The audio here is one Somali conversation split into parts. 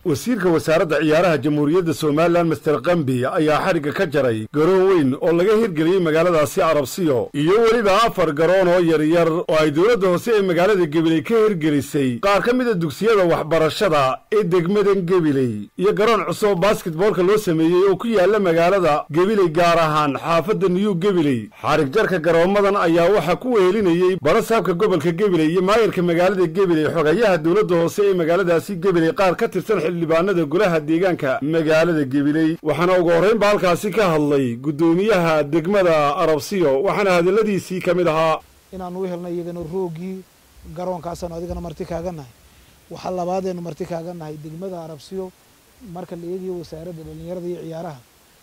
wasiirka wasaaradda ciyaaraha jamhuuriyadda somalilan master kambi ayaa xadhigga ka jaray garoon weyn oo laga hirgeliyey magaaladaasi arabsiyo iyo weliba afar garoon oo yaryar oo ay dowladda hoose ee magaalada gebiley ka hirgelisay qaar ka mida dugsiyada waxbarashada ee degmadan gebiley iyo garoon cusub basketboolka loo sameeyey oo ku yaalla magaalada gebiley gaar ahaan xaafadda new gebiley xadhig jarka garoommadan ayaa waxaa ku wehelinayey barasaabka gobolka gebiley iyo maayarka magaalada gebiley xogayaha dowladda hoose ee magaaladaasi gebiley qaar ka tirsan xildhibaanada golaha deegaanka magaalada gebiley waxaana ugu horraynba halkaasi ka hadlay guddoomiyaha degmada arabsiyo waxaana hadalladiisii ka mid ahaa inaanu u helnay iyagana roogii garoonkaasanu adigana marti kaaga nahay waxaa labaadeenu marti kaaga nahay degmada arabsiyo marka la eegayo wasaaradda dhallinyarada iyo ciyaaraha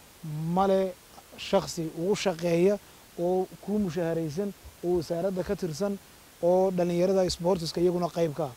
male shaksi ugu shaqeeya oo kuu mushaharaysan oo wasaaradda ka tirsan oo dhallinyarada sboortiska iyaguna qayb ka ah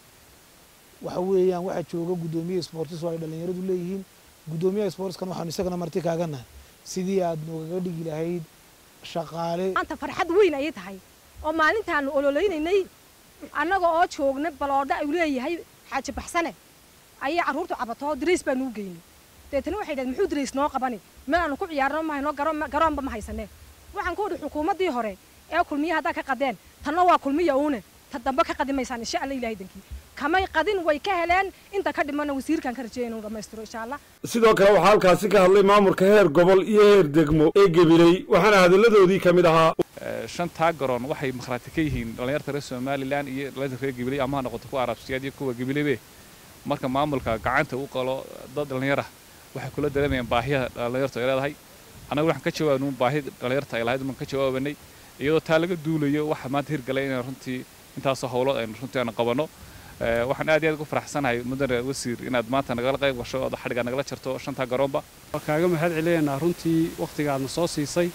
waxa weeyaan waxaa jooga guddoomiyaha sportis oo ay dhallinyaradu leeyihiin guddoomiyaha sportiskan waxaanu isagana marti kaaga nahay sidii aad noogaga dhigi lahayd shaqaale maanta farxad weyn ayay tahay oo maalintaanu ololeynaynay annaga oo joogna baloodha ay leeyahay xaaji baxsane ayay carruurtu cabatoo darays baanu u geynay deetana waxay dhahed muxuu darays noo qabani meel aanu ku ciyaarno ma hayno garoonba ma haysanee waxaan ku idhi xukuumaddii hore ee kulmiya haddaa ka qadeen tanna waa kulmiya uune ta dambe ka qadi maysaan insha alla ilahay dankii kamay qadin way ka heleen inta ka dhimana wasiirkan ka rajeeya inuu dhammaystiro insha allah sidoo kale waxaa halkaasi ka hadlay maamulka heer gobol iyo heer degmo ee gebiley waxaana hadalladoodii ka mid ahaa shantaa garoon waxay makhraati ka yihiin dhallinyarta reer somalilan iyo dhallinyarta reer gebiley ama ha noqoto kuwa arabsiyaad iyo kuwa gebileybe marka maamulka gacanta u qalo dad dhallinyara waxay kula dareemayaan baahiyaha dhallinyartu ay leedahay annaga waxaan ka jawaabnu baahi dhallinyarta ay lahayd baan ka jawaabanay iyadoo taa laga duulayo waxa maanta hirgalay inaan runtii intaasoo howlood aynu runtii aanu qabanno waxaan aad iyo aad ugu faraxsanahay mudane wasiir inaad maanta nagala qayb gasho ood xadhiga nagala jarto shantaa garoonba waa kaaga mahad celinaynaa runtii wakhtiga aadna soo siisay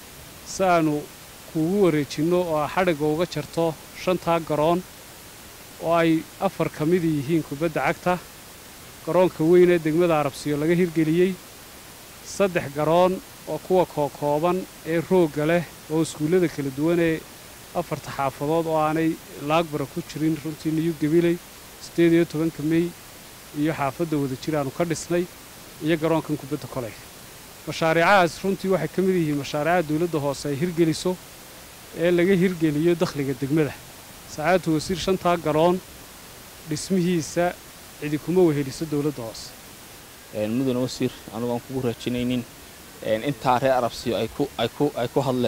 si aanu kuugu wareejinno oo aa xadhigga uga jarto shantaa garoon oo ay afar ka mid yihiin kubadda cagta garoonka weyn ee degmada arabsiyo laga hirgeliyey saddex garoon oo kuwa kookooban ee roogga leh oo iskuullada kala duwan ee afarta xaafadood oo aanay laagbara ku jirin runtii niyu gebiley siddeed iyo tobanka mey iyo xaafadda wada jir aanu ka dhisnay iyo garoonkan kubadda koley mashaariicahaas runtii waxay ka mid yihiin mashaariicaha dawladda hoose ay hirgeliso ee laga hirgeliyo dakhliga degmada sacaadatu wasiir shantaa garoon dhismihiisa cidi kuma weheliso dawladda hoose mudane wasiir anugu aan kugu raajinaynin intaa reer arabsiyo ay ku hadleen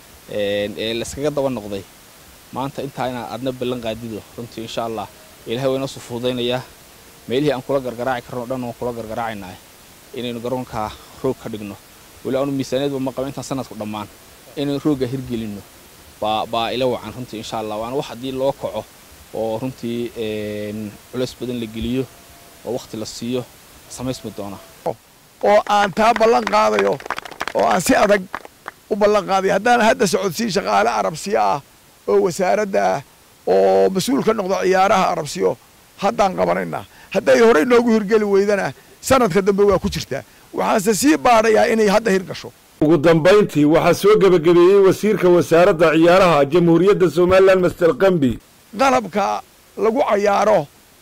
ee layskaga daba noqday maanta intaa inaan adna ballan qaadido runtii insha allah ilahay waa inoo soo fududaynayaa meelihii aan kula gargaraaci karno o dhan waan kula gargaraacaynaa inaynu garoonkaa roog ka dhigno weli aanu miisaaniyadba ma qaba intaan sanadku dhammaan inaynu roogga hirgelinno baa ila wacan runtii insha allah waana wax haddii loo kaco oo runtii culays badan la geliyo oo wakhti la siiyo samaysmi doona oo aan taa ballan qaadayo oo aan si adag u ballan qaadayo haddaan hadda socodsiin shaqaale arabsiyo ah oo wasaaradda ah oo mas-uul ka noqdo ciyaaraha arabsiyo haddaan qabanaynaa hadday horey noogu hirgeli weydana sanadka dambe waa ku jirtaa waxaanse sii baadhayaa inay hadda hirgasho ugu dambayntii waxaa soo gebagabeeyey wasiirka wasaaradda ciyaaraha jamhuuriyadda somalilan master kambi qalabka lagu cayaaro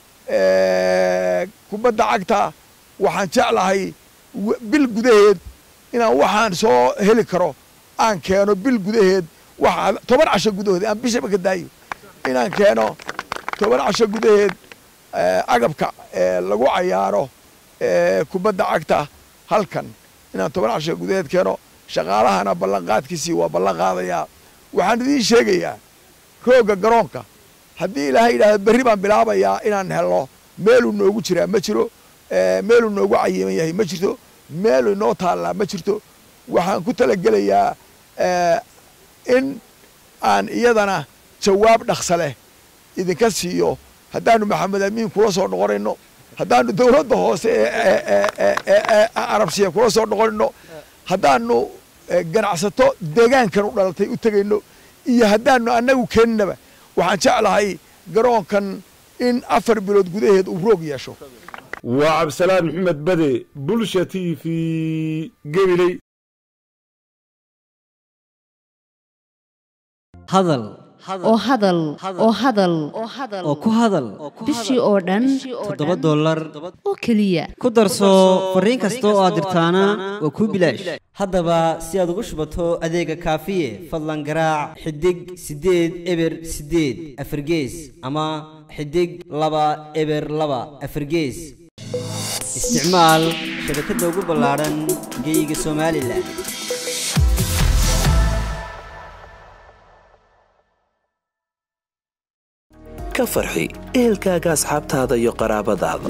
kubadda cagta waxaan jeclahay bil gudaheed inaan waxaan soo heli karo aan keeno bil gudaheed waxa toban casho gudahood aan bishaba ka daayo inaan keeno toban casho gudaheed agabka lagu cayaaro kubadda cagta halkan inaan toban casho gudaheed keeno shaqaalahana ballanqaadkiisii waa ballan qaadayaa waxaan idiin sheegayaa roogga garoonka haddii ilaahay yidhahdo berri baan bilaabayaa inaan helno meeluu noogu jiraa ma jiro meeluu noogu cayiman yahay ma jirto meeluu noo taallaa ma jirto waxaan ku talagelayaa in aan iyadana jawaab dhaqsa leh idinka siiyo haddaanu maxamed amiin kula soo noqonayno haddaanu dawladda hoose ee arabsiya kula soo noqonayno haddaanu ganacsato deegaankan u dhalatay u tegayno iyo haddaanu annagu keeninaba waxaan jeclahay garoonkan in afar bilood gudaheed uu roog yeesho waa cabdisalaan maxamed bade bulsha t v gebiley hadal oo hadal oo hadal oo ku hadal bishii oo dhan toddoba dollar oo keliya ku darso fariin kasta oo aad dirtaana waa kuu bilaash haddaba si aad ugu shubato adeega kaafiye fadlan garaac xidig siddeed eber siddeed afargees ama xidig laba eber laba afargees isticmaal shabakadda ugu ballaadhan geyga somalilan ka farxi ehelkaaga asxaabtaada iyo qaraabadaada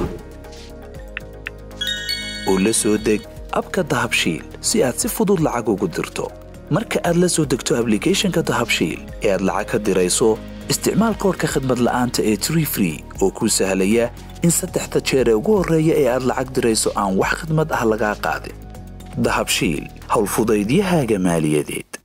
u la soo deg abka dahabshiil si aad si fudud lacag ugu dirto marka aad la soo degto ablicathonka dahabshiil ee aad lacag ka dirayso isticmaal koorka khadmad la'aanta ee tree free oo kuu sahlaya in saddexda jeer ee ugu horreeya ee aad lacag dirayso aan wax khidmad ah lagaa qaadin dahabshiil howlfudaydiyahaaga maaliyadeed